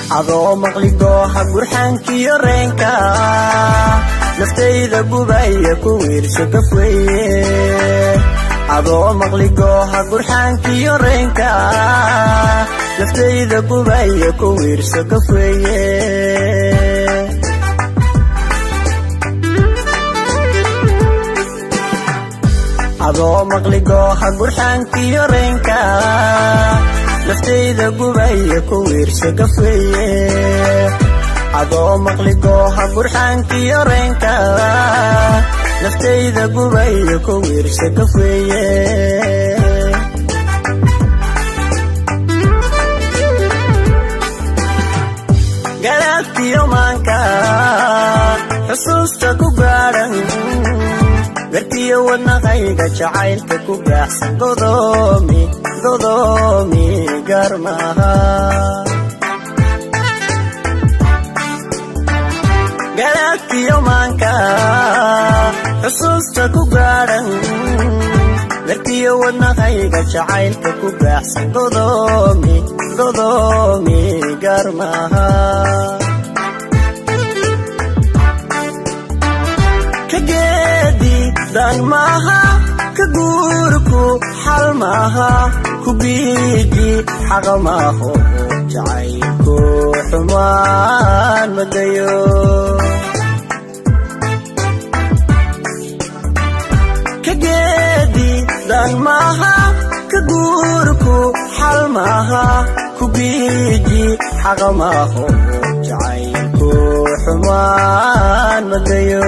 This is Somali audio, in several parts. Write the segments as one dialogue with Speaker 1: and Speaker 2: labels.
Speaker 1: adoo maqli gooha gurxaankiyo reenka naftayda gubaya ku wiirso gafweye adoo maqli gooha gurxaankiyo reenka naftayda gubaya ku wiirso gafweye adoo maqli gooha gurxaankiyo reenka naftayda gubaya ku wiirso gafweye adoo maqli gooha gurxaankiyo reenka naftayda gubaya ku wiirso gafweye garaadkiyo maanka xusuusta ku gaadhan garkiyo wadnaqayga jacaylka ku gaaxsan godoomi godoomi garmaha garaadkiyo maanka xusuusta ku gaadhan garkiyo wadnaqayga jacaylka ku gaaxsan godoomi godoomi garmaha dan maaha ka guurku xal maaha ku biiji xaqa maaho jacaylku xumaan madayo ka geedi dan maaha ka guurku xal maaha ku biiji xaqa maaho jacaylku xumaan madayo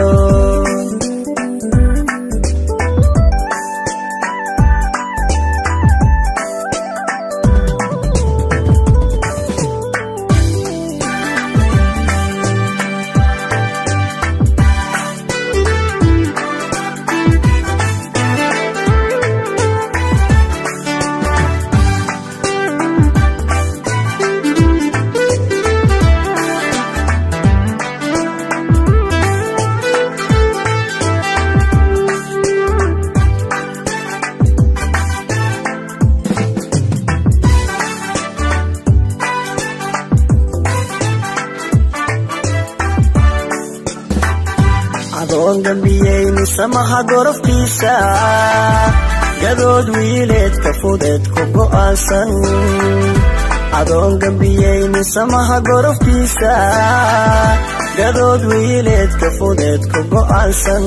Speaker 1: adoon gambiyeyni samaha gorofkiisa gadood wiileedka fudeed ku go'aansan adoon gambiyeyni samaha gorofkiisa gadood wiileedka fudeed ku go'aansan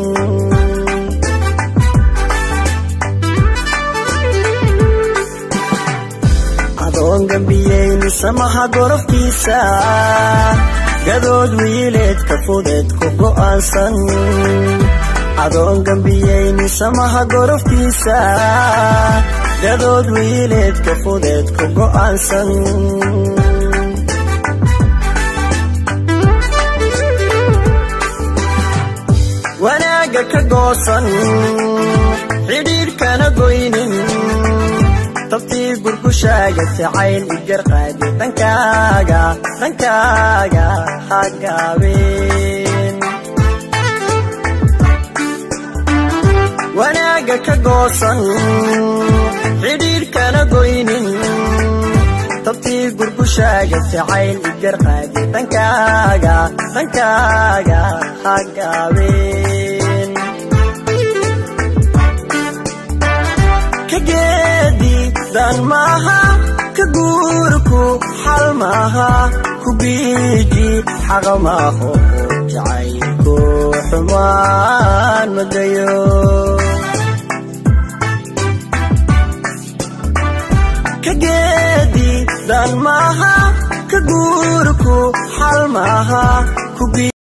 Speaker 1: adoon gambiyeyni samaha gorofkiisa gadood wiileedka fudeed ku go'aansan adoon gambiyeyni samaha gorofkiisa gadood wiileedka fudeed ku go'aansan wanaagga ka goosan xidhiidhkana goynin tabtii gurgushaaga jacayl igar qaadi dhankaaga dhankaaga hagaabeen wanaagga ka goosan xidhiidhkana goynin tabtii gurgushaaga jacayl igar qaadi dhankaaga dhankaaga hagaabeen dan maaha ka guurku xal maaha ku biiji xaqa maaho jacaylku xumaan madayo ka geedi dan maaha ka guurku xal maaha ku